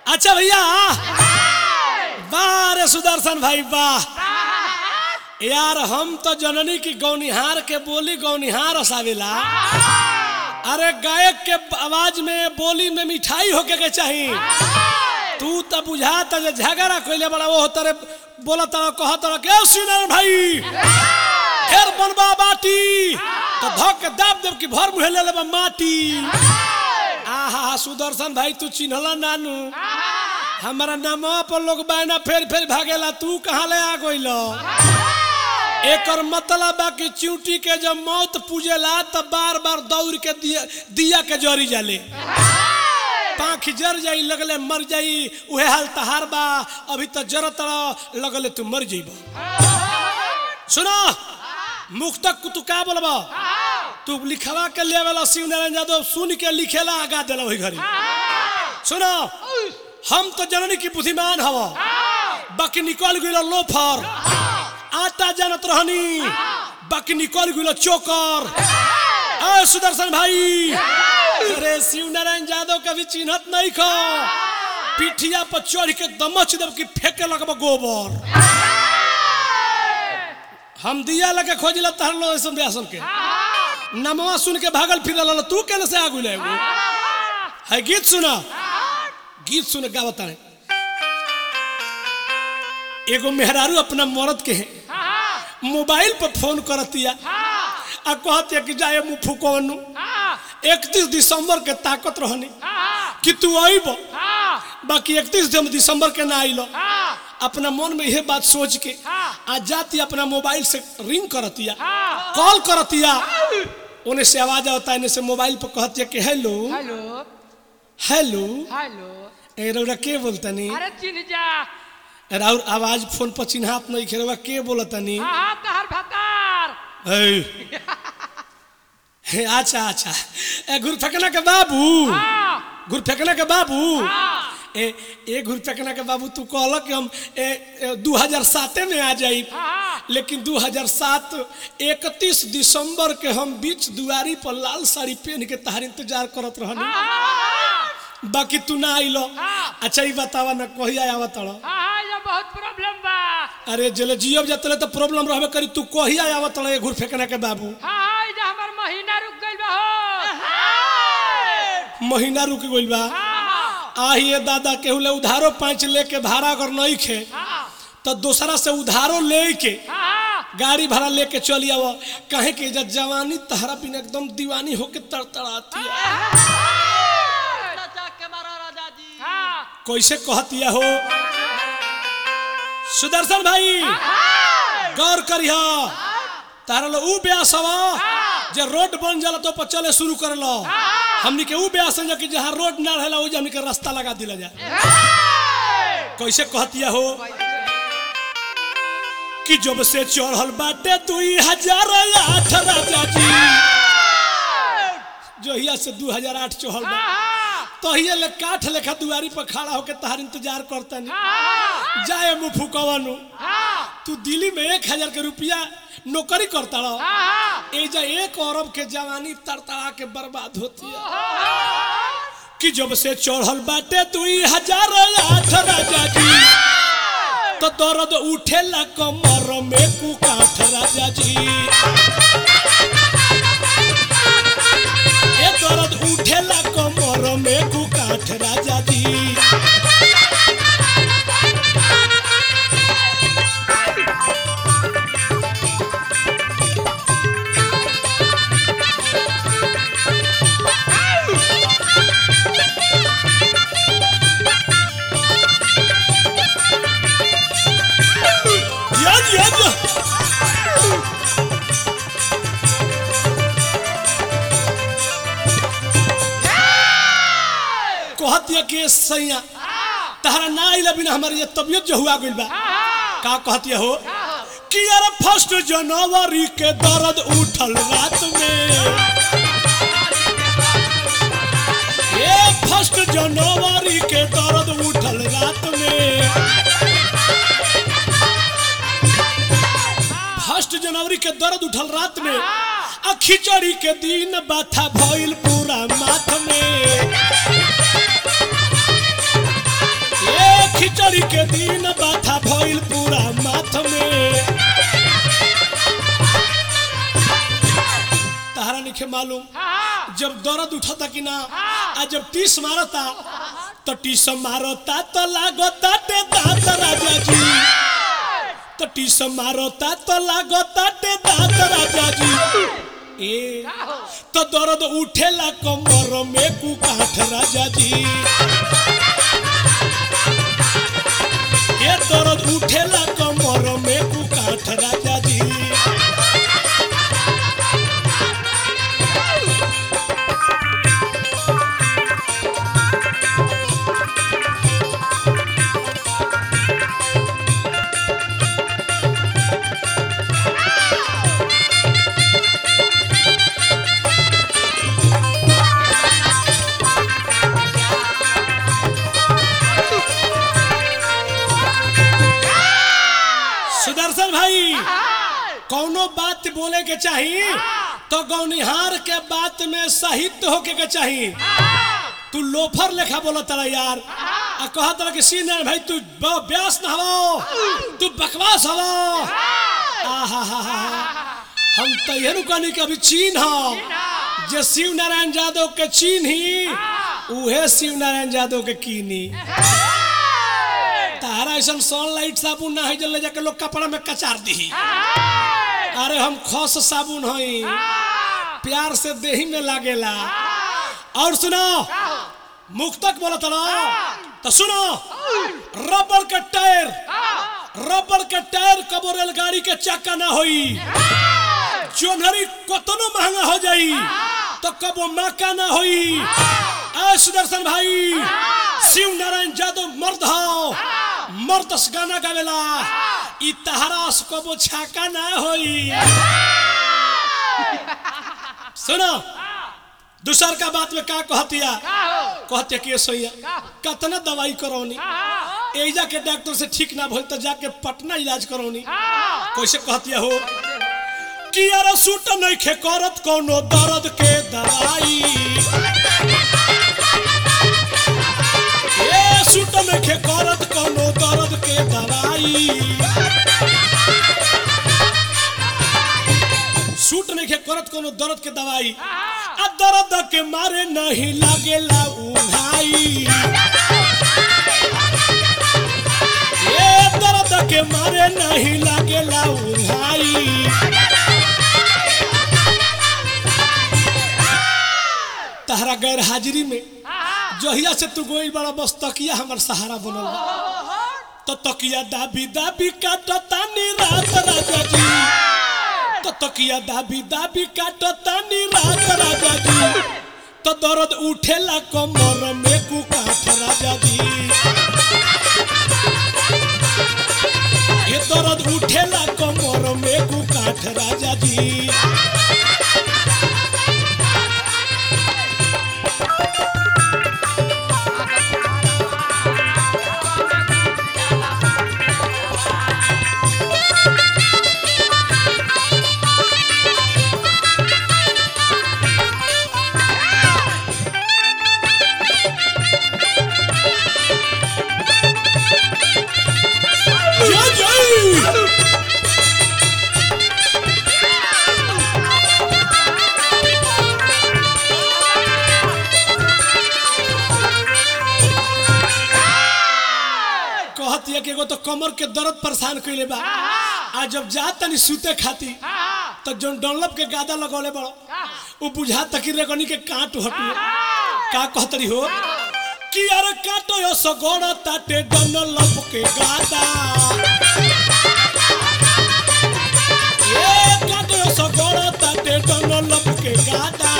अच्छा भैया वाह रे सुदर्शन भाई वाह यार हम तो जननी की गौनिहार के बोली गौनिहार हसावेला अरे गायक के आवाज में बोली में मिठाई होके के चाही तू तो बुझाता जे झगड़ा कोइले बड़ा वो तरे बोला तरा कह तरा के सुनर भाई फिर बनबा बाटी तो धक के दाब देव की भर मुहे ले लेबा माटी आहा सुदर्शन भाई तू चिन्हला नानू हमारा नामवा पर लोग बायना फेर फेर भागेला तू कहाँ ले आ गइल एकर मतलब बा कि चिंटी के जब मौत पूजेला तब बार बार दौड़ के दिया, दिया के जरी जाले पाँख जर जाई लगले मर जाई उहे हाल तहार बा अभी तो जरत लगले तू मर जाइब सुनो मुख तक तू का बोलबा तू लिखवा के ले वाला शिव नारायण यादव सुन के लिखेला आगा देला वही घरी सुनो हम तो जननी की बुद्धिमान हवा बाकी निकल गइल लोफर आटा जानत रहनी बाकी निकल गइल चोकर ए सुदर्शन भाई अरे शिव नारायण यादव कभी चिन्हत नहीं खो पिठिया पर चढ़ के दमच देव की फेंके लगब गोबर हम दिया लगे खोजिला तहर लो ऐसन बेसन के नमवा सुन के भागल फिरल तू केने से आगु ले है गीत सुना गीत सुन गावता है एगो मेहरारू अपना मरद के है मोबाइल पर फोन करतिया आ कहतिया कि जाए मुँह फुकवनु इकतीस दिसंबर के ताकत रहनी कि तू आईब बाकी इकतीस दिसंबर के ना आइलो अपना मन में यह बात सोच के आ जाती अपना मोबाइल से रिंग करतिया कॉल करतिया उन्हें से आवाज आता है से मोबाइल पर कहतिया कि हेलो हेलो हेलो हेलो ए रौरा के बोलतनी अरे चिन्ह जा राउर आवाज फोन पर चिन्हात नहीं खेरवा के बोलतनी हाँ हाँ तहर भतार हे हे अच्छा अच्छा ए गुर फेंकना के बाबू हाँ गुर फेंकना के बाबू हाँ ए ए घुर फेंकना के बाबू तू कहल कि हम ए, ए, 2007 में आ जाई हाँ लेकिन 2007 31 दिसंबर के हम बीच दुआरी पर लाल साड़ी पहन के तहार इंतजार करत रहनी बाकी तू ना आइलो हाँ। अच्छा ही बतावा ना कहिया आवत रहो हाँ ये बहुत प्रॉब्लम बा अरे जले जियब जतले तो प्रॉब्लम रहबे करी तू कहिया आवत रहो ए घुर फेंकना के बाबू हाँ हाँ ये हमार महीना रुक गइल बा हो महीना रुक गइल बा हाँ आहिए दादा केहू ले उधारो पाँच लेके भाड़ा अगर नहीं खे हाँ तो दूसरा से उधारो ले के हाँ गाड़ी भाड़ा लेके चली आव कहे कि जब जवानी तहरा बिन एकदम दीवानी होके तड़तड़ाती है हाँ कैसे कहती हो सुदर्शन भाई गौर करिह तारा लो ऊ ब्यास हवा जे रोड बन जाला तो पर चले शुरू कर लो हमनी के ऊ ब्यास है कि जहाँ रोड ना रहेला वही हमनी के रास्ता लगा दिला जाए कैसे कहती हो कि जब से चढ़ल बाटे दुई हजार आठ राजा जी जहिया से दू हजार आठ चढ़ल बा तहिए ले काठ लेखा दुआरी पर खड़ा होके तहार इंतजार करतनी जाए मुँह फुकवनु तू दिल्ली में एक हजार के रुपया नौकरी करता रहो एजा एक अरब के जवानी तड़तड़ा के बर्बाद होती है कि जब से चढ़ल बाटे दुई हजार आठ राजा जी तो दर्द उठेला कमर में कुकाठ राजा जी ए दर्द उठेला कमर में कुकाठ राजा जी या या या कहतिया के सैया तहरा ना आइला बिना हमारी ये तबियत जो हुआ गइल बा का कहतिया हो कि यार फर्स्ट जनवरी के दर्द उठल रात में ये फर्स्ट जनवरी के दर्द उठल रात में फर्स्ट जनवरी के दर्द उठल रात में आ खिचड़ी के दिन बाथा भइल पूरा माथ में हाथ में तहरा निखे मालूम हाँ जब दर्द उठता कि ना आ जब टीस मारता तो टीस मारता तो लागता ते दांत राजा जी तो टीस मारता तो लागता ते दांत राजा जी ए तो दर्द उठेला कमर में कुकाठ राजा जी ये दर्द उठेला कमर में कुकाठ राजा जी सुदर्शन भाई कौनो बात बोले के चाहिए तो गौनिहार के बात में साहित्य होके के चाहिए तू लोफर लेखा बोला तारा यार आ कहा तारा कि सी नारायण भाई तू ब- ब्यास न हवो तू बकवास हवो आहा हा हा हम तो यही कहनी कि अभी चीन हो जे शिव नारायण यादव के चीन ही उहे शिव नारायण यादव के कीनी तारा ऐसा सनलाइट साबुन ना है जल ले जाके लोग कपड़ा में कचार दी अरे हम खस साबुन हई प्यार से देही में लागेला और सुनो मुक्तक बोलत ना तो सुनो रबर के टायर रबर के टायर कबो रेलगाड़ी के चक्का ना होई जोनहरी कतनो महंगा हो जाई तो कबो मक्का ना होई ए सुदर्शन भाई शिव नारायण यादव मर्द हो मर्द से गाना गावेला ई तहरा से कबो छाका ना होई सुनो दूसर का बात में का कहतिया कहते कि सोइया कतना दवाई करौनी एजा के डॉक्टर से ठीक ना भइल तो जाके पटना इलाज करौनी कैसे कहतिया हो कि यार सूट नहीं खे करत कोनो दर्द के दवाई ए सूट नहीं खे करत कोनो दर्द के दवाई सूट नहीं खे करत कोनो दर्द के दवाई आ दर्द के मारे नहीं लागेला उघाई ए दर्द के मारे नहीं लागेला उघाई तहरा गैर हाजिरी में जहिया से तू गोइल बड़ा बस तकिया हमर सहारा बनल बा। तो तकिया दाबी दाबी काटतानी रात राजा जी तो तकिया दाबी दाबी काटतानी रात राजा जी तो दर्द उठेला कमर में कुकाठ राजा जी ये दर्द उठेला कमर में कुकाठ राजा जी जय जय कहती है कि एगो तो कमर के दर्द परेशान कइले बा आ जब जा तनी सूते खाती तो जोन डनलप के गादा लगौले बड़ो वो बुझा तकी रेगनी के काट हटू का कहतरी हो कि यार काटो यो सगोड़ ताटे डनलप के गादा ए काटो यो सगोड़ ताटे डनलप के गादा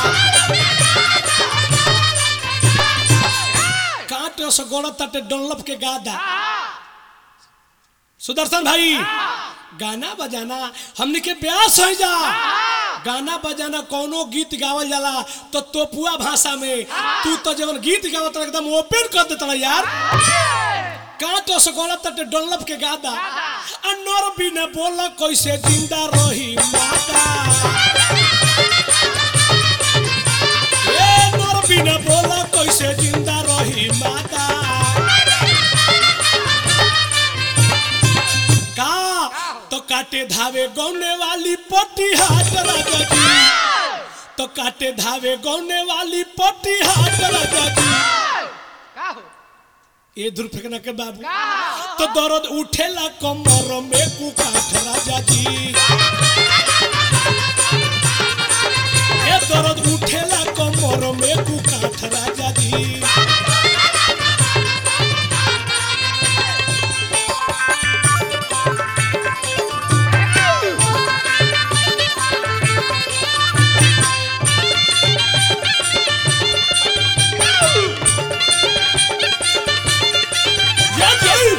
काटो यो सगोड़ ताटे डनलप के गादा सुदर्शन भाई गाना बजाना हमने के ब्यास हो जा गाना बजाना कोनो गीत गावल जाला तो तोपुआ भाषा में तू तो जवन गीत गावत रहा, एकदम ओपन कर देता यार काटो से गोला तटे डोलप के गादा अनर बिना बोला कैसे जिंदा रही माता ए नर बिना बोला कैसे जिंदा रही माता का काटे धावे गौने वाली पट्टी हाथ राजा जी तो काटे धावे गौने वाली पट्टी हाथ राजा जी का हो ये दूर फेंकना के बाबू का हो तो दर्द उठेला कमर में कुकाठ राजा जी ये दर्द उठेला कमर में कुकाठ राजा जी या जी।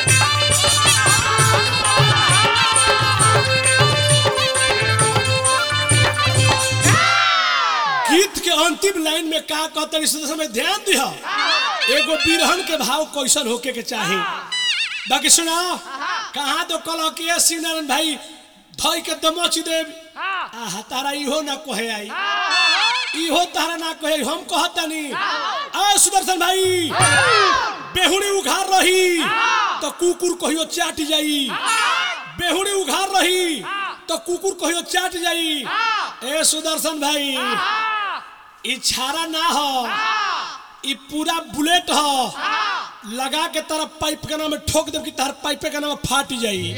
गीत के अंतिम लाइन में का कहते इस समय ध्यान दिह एगो बिरहन के भाव कैसन होके के चाही बाकी सुना कहाँ तो कल के शिव नारायण भाई धोई के दमच देव हाँ आहा तारा इहो ना कहे आई हाँ इहो तारा ना कहे हम कहतानी आ सुदर्शन भाई बेहुड़ी उघार रही तो कुकुर कहियो चाट जाई बेहुड़ी उघार रही तो कुकुर कहियो चाट जाई ए सुदर्शन भाई हाँ ई छारा ना हो ई पूरा बुलेट हो लगा के तारा पाइप के नाम में ठोक देब कि तार पाइपे के नाम में फाट जाई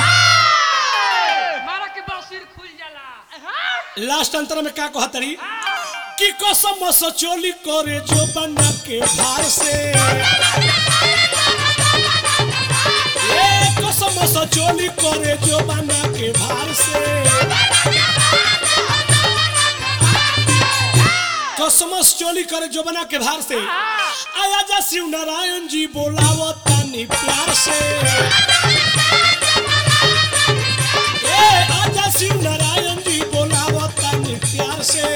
मारा के बसिर खुल जाला लास्ट अंतर में का कहतरी कि कसम सचोली करे जो बना के भार से ए कसम सचोली करे जो बना के भार से कसम चोली करे जो बना के भार से आया जा शिव नारायण जी बोलावो तानी प्यार से ए आजा शिव नारायण जी बोलावो तानी प्यार से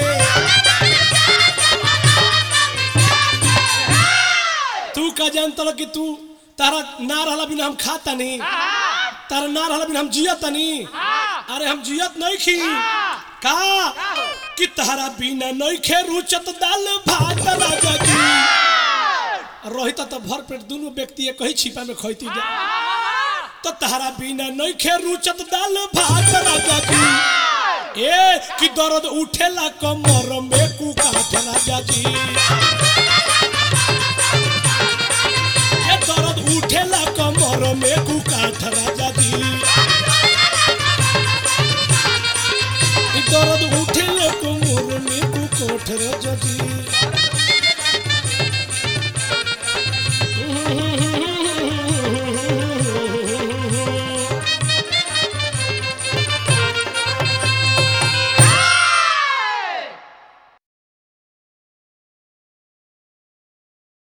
तू का जानता कि तू तारा ना रहला बिना हम खाता नहीं तारा ना रहला बिना हम जियत नहीं अरे हम जियत नहीं खी का कि तारा बिना नहीं खे रुचत दाल भात राजा जी रोहित तो भर पेट दोनों व्यक्ति एक ही छिपा में खैती जा तो तारा बिना नहीं खे रुचत दाल भात राजा जी ए कि दर्द उठेला कमर में कुकाठ राजा जी ए दर्द उठेला कमर में कुकाठ राजा जी ई दर्द उठेला कमर में कुकाठ राजा जी